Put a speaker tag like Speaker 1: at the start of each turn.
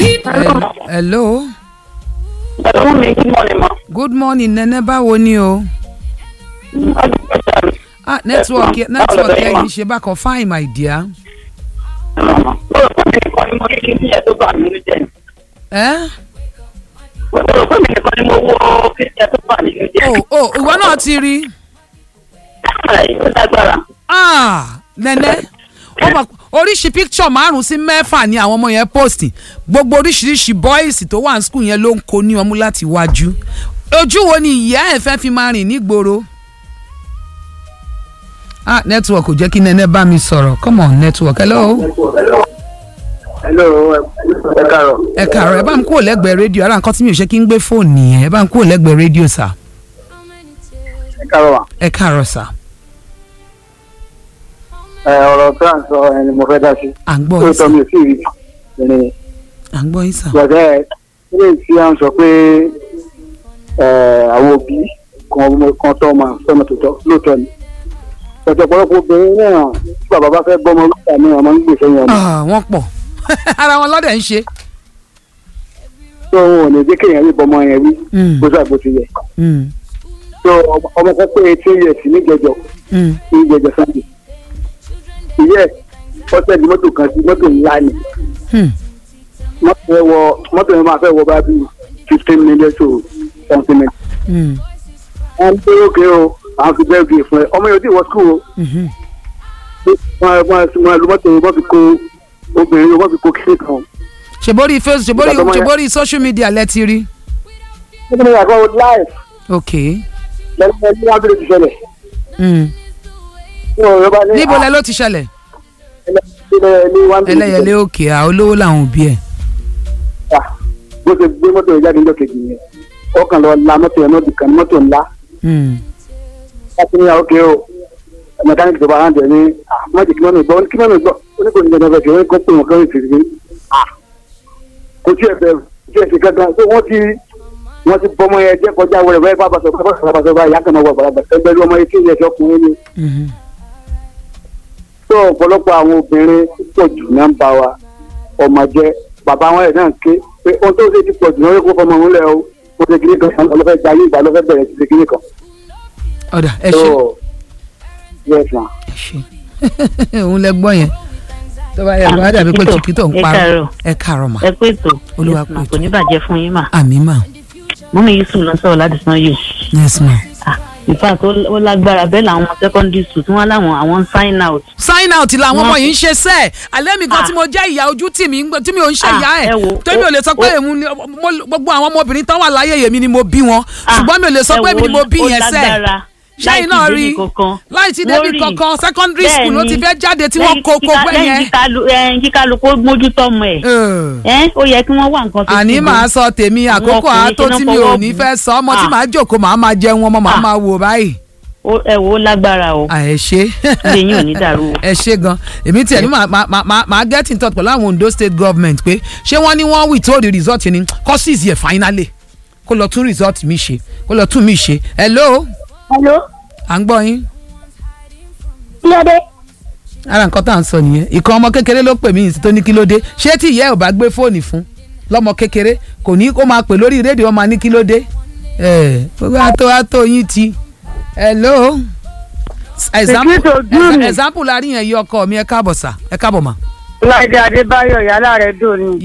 Speaker 1: Hel- hello
Speaker 2: Hello, mi good morning ma.
Speaker 1: good morning nene báwo ni o
Speaker 2: Adúgbò sáré.
Speaker 1: ah network yẹ-
Speaker 2: Yes, ma'am.
Speaker 1: network
Speaker 2: Báwo lẹ
Speaker 1: yẹn
Speaker 2: ma?
Speaker 1: yìí ṣe bákan fine my dear.
Speaker 2: Mo rò pé mi nìkan ni mo rí kí n yẹ tó bá mi ní jẹ.
Speaker 1: Eh?
Speaker 2: Mo rò pé mi nìkan ni mo wo kí n yẹ tó bá mi ní jẹ.
Speaker 1: oh oh ìwọ náà ti rí
Speaker 2: Káàrà ó lágbára.
Speaker 1: ah nene ó mọ̀ oríṣi picture márùn sí mẹ́fà ni àwọn ọmọ yẹn post gbogbo oríṣiríṣi boys tó wà ní school yẹn ló ń kó ní ọmú láti wájú ojú wo ni ìyá ẹ̀ fẹ́ fi máa rìn nígboro ah network ò jẹ́ kí nene bá mi sọ̀rọ̀ come on network hello
Speaker 3: hello ẹ káàárọ̀
Speaker 1: ẹ kàárọ̀ ẹ bá mi kúrò lẹ́gbẹ̀ẹ́ rédíò ara nǹkan tí mi ò ṣe kí n gbé fóònù nìyẹn ẹ bá mi kúrò lẹ́gbẹ̀ẹ́ rédíò sà
Speaker 3: ẹ káàárọ̀ wa
Speaker 1: ẹ kàárọ̀ sà
Speaker 3: ẹ ọ̀rọ̀ tí à ń sọ ẹni mo fẹ́ dá sí
Speaker 1: à ń gbọ́
Speaker 3: tó
Speaker 1: yín sà
Speaker 3: tọ́ mi ò sí rí ẹni
Speaker 1: à ń gbọ́ yín sà
Speaker 3: gbọ̀dẹ́ ilé tí à ń sọ pé ẹ àwọn òbí kan ọmọ kan tọ́ ọmọ sọ́nà tó tọ́ lóòótọ́ ni ọ̀pọ̀ ọ̀pọ̀lọpọ̀ obìnrin náà tí bàbá bá fẹ́ gbọ́mọ lóòótọ́ ni ọmọ ń gbèsè yẹn ni
Speaker 1: Ah, wọ́n pọ̀ ara wọn lọ́dẹ̀ ń ṣe.
Speaker 3: tó wọn ò ní jẹ́ kéèyàn rí bọ́mọ yẹn rí
Speaker 1: Mm.
Speaker 3: bó sà bó ti yẹ
Speaker 1: Mm,
Speaker 3: tó ọmọ ọmọ kan pé eighteen years níjẹjọ
Speaker 1: mm,
Speaker 3: níjẹjọ sunday ìyẹ́ ọ̀sẹ̀ ni mọ́tò kan sí mọ́tò ńlá ni
Speaker 1: mm.
Speaker 3: mọ́tò yẹn wọ mọ́tò yẹn máa fẹ́ wọ bá bí fifteen minutes to something minutes.
Speaker 1: Mm,
Speaker 3: wọ́n ń pé òkè o àwọn fi bẹ́ẹ̀ bí fún ẹ ọmọ yẹn ò tí ì wọ skul o
Speaker 1: mhm.
Speaker 3: wọ́n wọ́n wọ́n lu mọ́tò wọ́n fi kó obìnrin wọ́n fi kó kíkì kan.
Speaker 1: ṣèbórí facebook ṣèbórí
Speaker 3: Ìgbà tó mọ́ yẹn.
Speaker 1: ṣèbórí social media lẹ ti rí.
Speaker 3: nígbà tó yà kọ́ live
Speaker 1: ok
Speaker 3: lẹ́nu ẹni wọ́n bẹ̀rẹ̀ ti ṣẹlẹ̀.
Speaker 1: mm.
Speaker 3: wọ́n yọ bá ní
Speaker 1: níbo lẹ ló ti ṣẹlẹ̀
Speaker 3: ẹlẹ́yẹlé wọ́n bẹ̀rẹ̀ ti
Speaker 1: ẹlẹ́yẹlé
Speaker 3: ṣẹlẹ̀.
Speaker 1: òkè à olówó làwọn òbí ẹ̀.
Speaker 3: Ah, bó ṣe gbé mọ́tò yẹn jáde ńjọ́ kejì yẹn ọkàn lọ la mọ́tò yẹn náà dìkan mọ́tò ńlá
Speaker 1: Mm,
Speaker 3: láti ní òkè o mẹkáníkì tó bá hàn dẹ̀ ní mọ́tò kí mọ́nà gbọ́ kí mọ́nà gbọ́ oníkòní jẹ́ náà fẹ́ kó pè wọ́n kọ́ ìfìrí kò tí ẹ fẹ́ tí ẹ ti kankan tó wọ́n ti wọ́n ti bọ́mọ yẹn jẹ́ kọjá wẹrẹ wẹ́ẹ́ bá bàtọ̀ bá bàtọ̀ bá bàtọ̀ bá yà kàn máa wọ àgbàlagbà ẹgbẹ́ ọmọ yẹn tí ìyẹn ti ọkùnrin ni
Speaker 1: mhm.
Speaker 3: tó ọ̀pọ̀lọpọ̀ àwọn obìnrin púpọ̀ jù náà ń bá wa ọmọ jẹ́ bàbá wọn ẹ̀ náà ké pé ohun tó ṣe ti pọ̀ jù náà yóò kó fọmọ òun lẹ̀ o ó ṣe kiri kan ọlọ́fẹ́ gba ayé ìgbà lọ́fẹ́ bẹ̀rẹ̀ ti ṣe kiri kan.
Speaker 1: ọ̀dà ẹ
Speaker 3: tó
Speaker 1: ṣe
Speaker 3: yes ma.
Speaker 1: ẹ ṣe òun lẹ gbọ́ yẹn tó bá yẹ kó á dàbí pé
Speaker 4: Chiquito,
Speaker 1: chiquito ń
Speaker 4: ẹ
Speaker 1: parọ́
Speaker 4: káàárọ̀.
Speaker 1: ẹ káàárọ̀ mà
Speaker 4: ẹ pé ètò
Speaker 1: Olúwa
Speaker 4: Yes, ma,
Speaker 1: pé ètò.
Speaker 4: kò ní bàjẹ́ fún yín mà
Speaker 1: àmì mà
Speaker 4: mọ́mí yusuf lọ sọ̀rọ̀ láti san yìí
Speaker 1: yes ma.
Speaker 4: in fact ó ó lágbára bẹ́ẹ̀ làwọn ọmọ secondary school tí wọ́n láwọn àwọn ń sign out
Speaker 1: sign out làwọn ọmọ
Speaker 4: Wọ́n-
Speaker 1: yìí ń ṣe sẹ́ẹ̀ alẹ́ mi gan
Speaker 4: Ah.
Speaker 1: tí mo jẹ́ ìyá ojú tì mí ń gbé- tí mi ò ń ṣe
Speaker 4: Ah,
Speaker 1: ìyá ẹ̀
Speaker 4: ẹ wo,
Speaker 1: tó mi ò lè sọ
Speaker 4: ó-
Speaker 1: pé
Speaker 4: ó-
Speaker 1: èmu ni mo- gbogbo àwọn ọmọbìnrin tán wà láyé yèmí ni mo bí wọn
Speaker 4: Ah,
Speaker 1: ṣùgbọ́n mi ò lè sọ
Speaker 4: ẹ
Speaker 1: pé
Speaker 4: wo,
Speaker 1: èmi ni mo bí
Speaker 4: ó
Speaker 1: yẹn sẹ́ẹ̀
Speaker 4: lágbára
Speaker 1: ṣẹ́yìn
Speaker 4: láì
Speaker 1: náà
Speaker 4: tí
Speaker 1: rí
Speaker 4: débi kankan.
Speaker 1: láì tí
Speaker 4: Wọ́n
Speaker 1: débi
Speaker 4: rí.
Speaker 1: kankan secondary school ló ti
Speaker 4: Bẹ́ẹ̀ni.
Speaker 1: fẹ́ jáde tí wọ́n
Speaker 4: Lẹ́yìn
Speaker 1: kó kó
Speaker 4: kíka-
Speaker 1: gbẹ́
Speaker 4: lẹ́yìn
Speaker 1: yẹn.
Speaker 4: kíkalu- ẹ̀yìn kíkálukú mójútó ọmọ ẹ̀
Speaker 1: Eh.
Speaker 4: ẹ́ ó yẹ kí wọ́n wá nǹkan fi
Speaker 1: àní
Speaker 4: ṣe
Speaker 1: màá
Speaker 4: gan.
Speaker 1: sọ tèmi àkókò
Speaker 4: ọkùnrin
Speaker 1: àátó
Speaker 4: ṣe
Speaker 1: tí
Speaker 4: náà
Speaker 1: mi ò
Speaker 4: fọwọ́
Speaker 1: ní
Speaker 4: bù.
Speaker 1: fẹ́ sọ ọmọ tí
Speaker 4: Ah.
Speaker 1: màá jókòó màá máa jẹun ọmọ màá
Speaker 4: Ah.
Speaker 1: máa wò báyìí.
Speaker 4: Ó- ẹ wò ó lágbára o
Speaker 1: à ẹ ṣe
Speaker 4: ilé yín ò ní dàrú o.
Speaker 1: ẹ ṣe gan èmi tiẹ̀ ní màá màá màá màá get in touch pẹ̀lú àwọn Ondo state government pé ṣé wọ́n ní wọ́n withhold the result ni courses yẹ finally kó lọ tún result mi ṣe kó lọ tún mi ṣe hello
Speaker 5: hello
Speaker 1: à ń gbọ́ yín
Speaker 5: kí ló dé
Speaker 1: ara nǹkan tá à ń sọ nìyẹn ìkan ọmọ kékeré ló pè mí ìsìn tó ní kí ló dé ṣé tí ìyá ẹ̀ ò bá gbé fóònù fún lọ́mọ kékeré kò ní kó máa pè lórí rédíò ọmọ ní kí ló dé ẹ gbogbo àtó àtó yín ti hello example
Speaker 5: Secret ojú mi.
Speaker 1: example la rí yẹn yí ọkọ mi ẹ káàbọ̀ sà ẹ káàbọ̀ mà.
Speaker 5: láìdé adébáyọ̀ yálà rẹ̀ dùn ni.